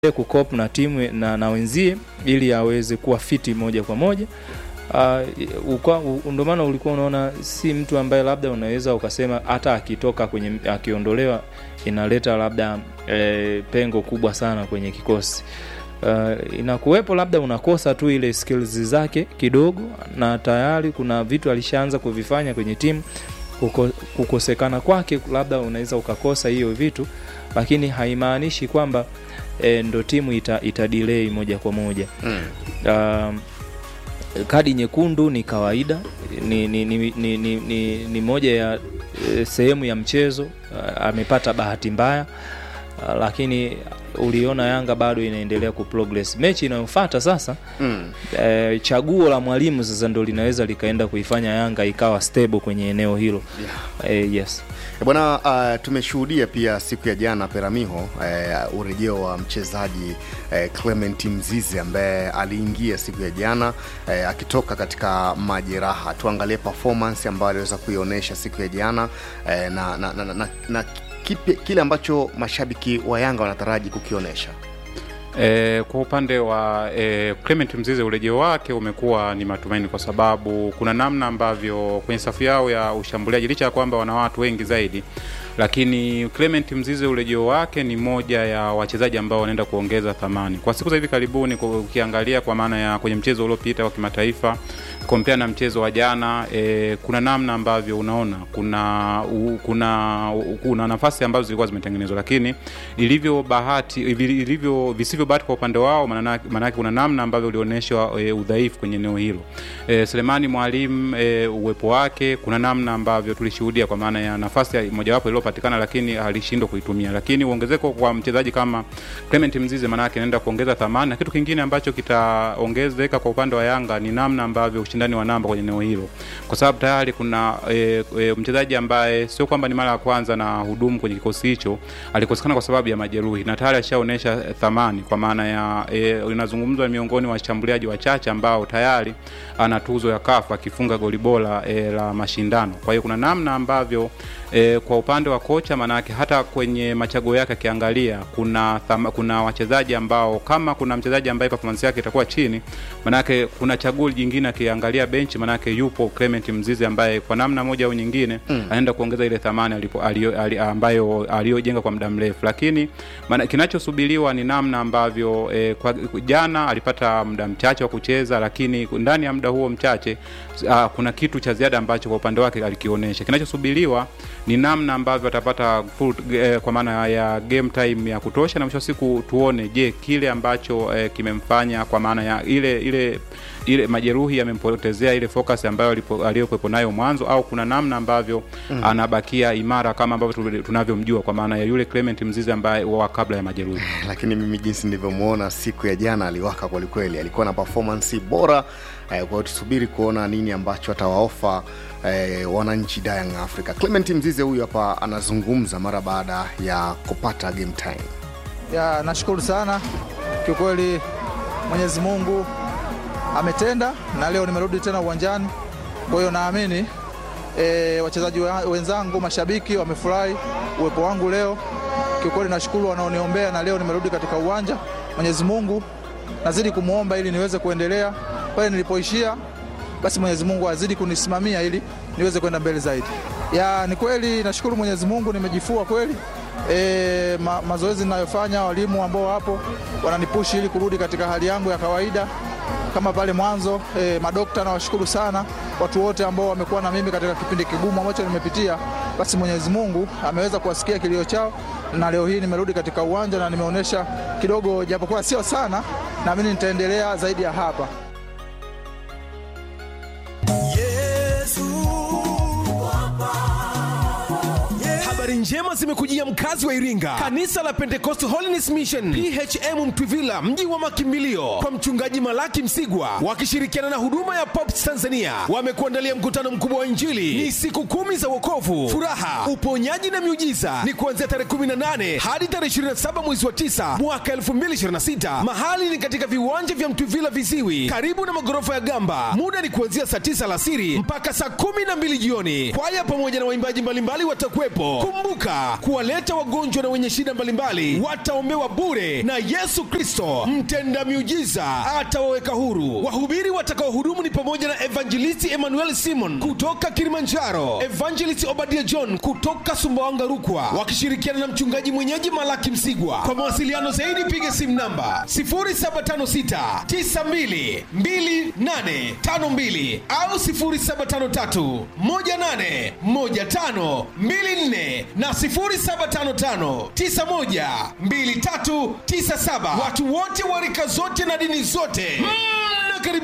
kukop na timu na, na wenzie ili aweze kuwa fiti moja kwa moja. Uh, ndio maana ulikuwa unaona si mtu ambaye labda unaweza ukasema hata akitoka kwenye akiondolewa inaleta labda e, pengo kubwa sana kwenye kikosi. Uh, inakuwepo labda unakosa tu ile skills zake kidogo, na tayari kuna vitu alishaanza kuvifanya kwenye timu. Kuko, kukosekana kwake labda unaweza ukakosa hiyo vitu, lakini haimaanishi kwamba e, ndo timu ita, ita delay moja kwa moja mm. Uh, kadi nyekundu ni kawaida, ni, ni, ni, ni, ni, ni, ni moja ya e, sehemu ya mchezo. Uh, amepata bahati mbaya uh, lakini uliona Yanga bado inaendelea kuprogress. Mechi inayofuata sasa mm. e, chaguo la mwalimu sasa ndo linaweza likaenda kuifanya Yanga ikawa stable kwenye eneo hilo yeah. E, yes bwana. Uh, tumeshuhudia pia siku ya jana Peramiho, uh, urejeo wa mchezaji uh, Clement Mzize ambaye aliingia siku ya jana uh, akitoka katika majeraha. Tuangalie performance ambayo aliweza kuionyesha siku ya jana uh, na, na, na, na, na, na kipi, kile ambacho mashabiki wa Yanga wanataraji kukionyesha. E, kwa upande wa e, Clement Mzize urejeo wake umekuwa ni matumaini, kwa sababu kuna namna ambavyo kwenye safu yao ya ushambuliaji, licha ya kwamba wana watu wengi zaidi, lakini Clement Mzize urejeo wake ni moja ya wachezaji ambao wanaenda kuongeza thamani kwa siku za hivi karibuni. Ukiangalia kwa maana ya kwenye mchezo uliopita wa kimataifa kompea na mchezo wa jana e, kuna namna ambavyo unaona kuna u, kuna u, kuna nafasi ambazo zilikuwa zimetengenezwa, lakini ilivyo bahati ilivyo visivyo bahati kwa upande wao, maanake kuna namna ambavyo ulionyeshwa e, udhaifu kwenye eneo hilo. E, Selemani Mwalimu e, uwepo wake, kuna namna ambavyo tulishuhudia kwa maana ya nafasi mojawapo iliyopatikana, lakini alishindwa kuitumia. Lakini uongezeko kwa mchezaji kama Clement Mzize maanake anaenda kuongeza thamani, na kitu kingine ambacho kitaongezeka kwa upande wa Yanga ni namna ambavyo ushindani wa namba kwenye eneo hilo, kwa sababu tayari kuna e, e, mchezaji ambaye sio kwamba ni mara ya kwanza na hudumu kwenye kikosi hicho, alikosekana kwa sababu ya majeruhi na tayari ashaonyesha thamani, kwa maana ya e, inazungumzwa miongoni mwa washambuliaji wachache ambao tayari ana tuzo ya kafu akifunga goli bora e, la mashindano. Kwa hiyo kuna namna ambavyo E, kwa upande wa kocha manake hata kwenye machaguo yake akiangalia kuna thama, kuna wachezaji ambao kama kuna mchezaji ambaye performance yake itakuwa chini, manake kuna chaguo jingine akiangalia benchi, manake yupo Clement Mzize ambaye kwa namna moja au nyingine mm. anaenda kuongeza ile thamani alipo alio, alio, ambayo aliyojenga kwa muda mrefu, lakini maana kinachosubiriwa ni namna ambavyo e, kwa jana alipata muda mchache wa kucheza, lakini ndani ya muda huo mchache a, kuna kitu cha ziada ambacho kwa upande wake alikionyesha. Kinachosubiriwa ni namna ambavyo atapata full, eh, kwa maana ya game time ya kutosha, na mwisho wa siku tuone, je, kile ambacho eh, kimemfanya kwa maana ya ile ile ile majeruhi yamempotezea ile focus ambayo aliyokuwepo nayo mwanzo, au kuna namna ambavyo mm. anabakia imara kama ambavyo tunavyomjua kwa maana ya yule Clement Mzize ambaye wa kabla ya majeruhi. Lakini mimi jinsi nilivyomuona siku ya jana, aliwaka kwelikweli, alikuwa na performance bora. Kwa hiyo tusubiri kuona nini ambacho atawaofa eh, wananchi Young Africa. Clement Mzize huyu hapa anazungumza mara baada ya kupata game time. Ya, nashukuru sana kiukweli, Mwenyezi Mungu ametenda na leo nimerudi tena uwanjani. Kwa hiyo naamini e, wachezaji wenzangu, mashabiki wamefurahi uwepo wangu leo. Kiukweli nashukuru wanaoniombea, na leo nimerudi katika uwanja. Mwenyezi Mungu nazidi kumwomba ili niweze kuendelea pale nilipoishia, basi Mwenyezi Mungu azidi kunisimamia ili niweze kwenda mbele zaidi. Ya, ni kweli nashukuru Mwenyezi Mungu nimejifua kweli. E, ma, mazoezi ninayofanya, walimu ambao wapo wananipushi ili kurudi katika hali yangu ya kawaida kama pale mwanzo. E, madokta nawashukuru sana, watu wote ambao wamekuwa na mimi katika kipindi kigumu ambacho nimepitia. Basi Mwenyezi Mungu ameweza kuwasikia kilio chao, na leo hii nimerudi katika uwanja na nimeonyesha kidogo, japokuwa sio sana, naamini nitaendelea zaidi ya hapa. Habari njema zimekujia mkazi wa Iringa, kanisa la Pentecost Holiness Mission PHM Mtwivila, mji wa makimbilio, kwa mchungaji Malaki Msigwa wakishirikiana na huduma ya Pops Tanzania wamekuandalia mkutano mkubwa wa Injili. Ni siku kumi za wokovu, furaha, uponyaji na miujiza. Ni kuanzia tarehe 18 hadi tarehe 27 mwezi wa 9 mwaka 2026. Mahali ni katika viwanja vya Mtwivila Viziwi, karibu na magorofa ya Gamba. Muda ni kuanzia saa 9 alasiri mpaka saa 12 jioni. Kwaya pamoja na waimbaji mbalimbali watakuwepo. Kumbuka Kumbuka kuwaleta wagonjwa na wenye shida mbalimbali wataombewa bure, na Yesu Kristo mtenda miujiza atawaweka huru. Wahubiri watakaohudumu ni pamoja na Evangelisti Emmanuel Simon kutoka Kilimanjaro, Evangelist Obadia John kutoka Sumbawanga Rukwa, wakishirikiana na mchungaji mwenyeji Malaki Msigwa. Kwa mawasiliano zaidi piga simu namba 0756 92 2852 au 0753 18 15 24 na 0755 91 2397. Watu wote wa rika zote na dini zote mna